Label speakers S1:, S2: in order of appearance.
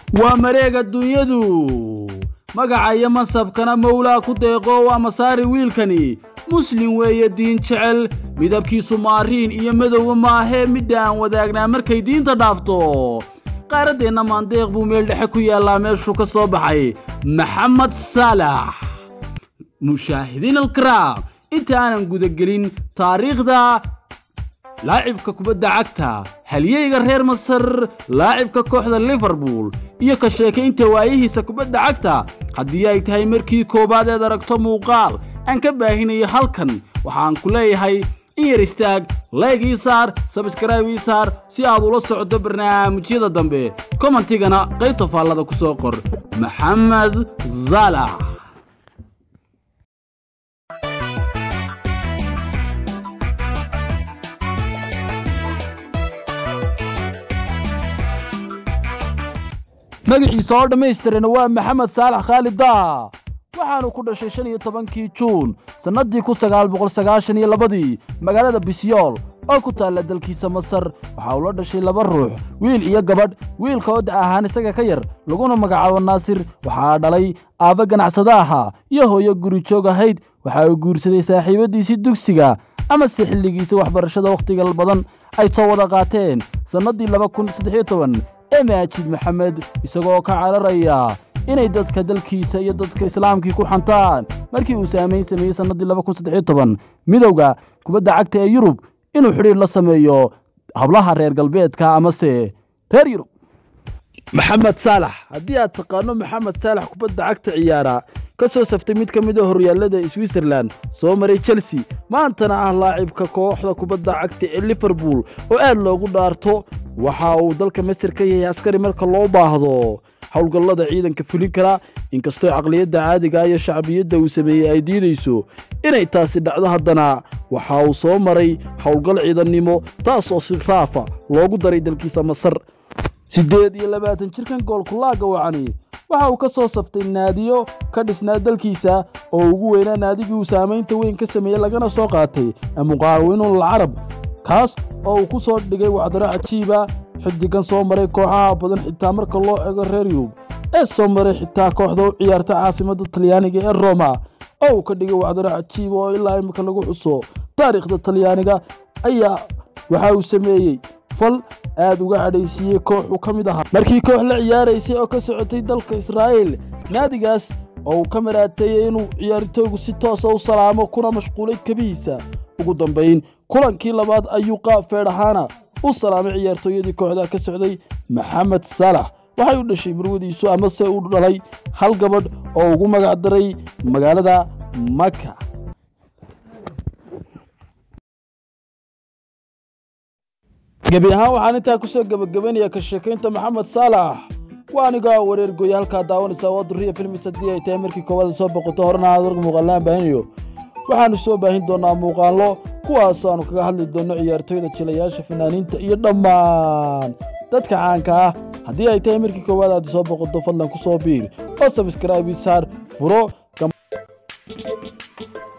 S1: waa mareeg adduunyadu magaca iyo mansabkana mawlaa ku deeqo waa masaari wiilkani muslim weeye diin jecel midabkiisu maariin iyo madowba maahee midda aan wadaagnaa markay diinta dhaafto qaaraddeenna maandeeq buu meel dhexe ku yaallaa meeshuu ka soo baxay maxamed saalax mushaahidiin alkaraam inta aanan gudagelin taariikhda laacibka kubadda cagta halyeyga reer masar laacibka kooxda liverpool iyo ka sheekaynta waayihiisa kubadda cagta haddii ay tahay markii koowaad eed aragto muuqaal aan ka baahinayo halkan waxaan ku leeyahay in yar istaag layg ii saar sabskrayb ii saar si aad ula socdo barnaamijyada dambe commentigana qaybta faallada ku soo qor maxamed zaalax magaciisa oo dhammaystirana waa maxamed saalax khaalid daa waxaanu ku dhashay shan iyo tobankii juun sannaddii kun sagaal boqol sagaashan iyo labadii magaalada bisyool oo ku taalla dalkiisa masar waxa uu la dhashay laba ruux wiil iyo gabadh wiilka oo da' ahaan isaga ka yar laguna magacaabo naasir waxaa dhalay aabba ganacsada ahaa iyo hooyo guri joog ahayd waxa uu guursaday saaxiibaddiisii dugsiga amase xilligiisa waxbarashada wakhtiga badan ay soo wada qaateen sannaddii laba kun saddexiyo toban ee maajid maxamed isagoo ka cararaya inay dadka dalkiisa iyo dadka islaamkii ku xantaan markii uu saamayn sameeyey sannaddii laba kun saddexiyo toban midowda kubadda cagta ee yurub inuu xidhiir la sameeyo hablaha reer galbeedka amase reer yurub maxamed saalax haddii aad taqaano maxamed saalax kubadda cagta ciyaara ka soo saftay mid ka mid a horyaallada switzerland soo maray chelsea maantana ah laacibka kooxda kubadda cagta ee liverpool oo aad loogu dhaarto waxa uu dalka masar ka yahay askari marka loo baahdo howlgallada ciidanka fulin kara inkastoo caqliyadda caadiga iyo shacbiyadda uu sameeyey ay diidayso inay taasi dhacdo haddana waxa uu soo maray howlgal ciidannimo taas oo si raafa loogu daray dalkiisa masar siddeed iyo labaatan jirkan goolkulaagga wacani waxa uu ka soo saftay naadiyo ka dhisnaa dalkiisa oo ugu weynaa naadigii uu saamaynta weyn ka sameeyey lagana soo qaatay muqaawinuun alcarab kaas oo uu ku soo dhigay wacdaro cajiiba xiddigan soo maray kooxaha badan xitaa marka loo ego reer yurub ee soo maray xitaa kooxda u ciyaarta caasimadda talyaaniga ee roma oo uu ka dhigay wacdaro cajiiba oo ilaa imika lagu xuso taariikhda talyaaniga ayaa waxa uu sameeyey fal aad uga cadhaysiiyey kooxuu ka mid ahaa markii koox la ciyaaraysay oo ka socotay dalka israa'iil naadigaas oo uu ka maraateeyey inuu ciyaartooygu si toosa u salaamo kuna mashquulay kabihiisa ugu dambayn kulankii labaad ayuu qaab feedhahaana u salaamay ciyaartooyadii kooxda ka socday maxamed saalax waxay u dhashay murwadiisu amase u dhalay hal gabadh oo ugu magac daray magaalada maka gebi ahaan waxaan intaa ku soo gebagabaynaya ka sheekaynta maxamed saalax waa anigaa wareer gooye halkaa daawanaysaa waa duriya filmis haddii ay tahay markii koowaad soo boqoto horena aad warka muuqaallaan baahinayo waxaannu soo baahin doonnaa muuqaallo kuwaas aanu kaga hadli doonno ciyaartooyda jilayaasha fanaaniinta iyo dhammaan dadka caanka ah haddii ay tahay markii koowaad aad soo boqoto fadlan ku soo biir oo sabskraibi saar furo